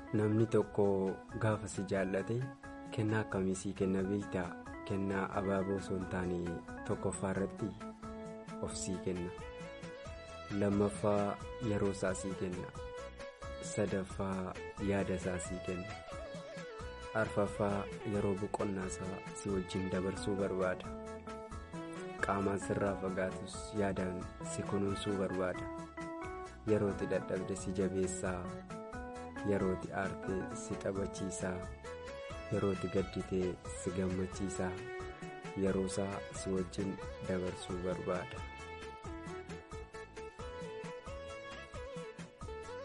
namni tokko gaafa si jaallate kennaa akkamii sii kenna beektaa kennaa abaaboo osoo hin taane tokkoffaa irratti of sii kenna lammaffaa yeroo isaa sii kenna sadaffaa yaada isaa sii kenna arfaffaa yeroo boqonnaa isaa si wajjin dabarsuu barbaada qaamaan sirraa fagaatus yaadaan si kunuunsuu barbaada yerootti dadhabde si jabeessaa yerootti aartee si taphachiisaa yerootti gadditee si gammachiisaa yeroo isaa si wajjin dabarsuu barbaada.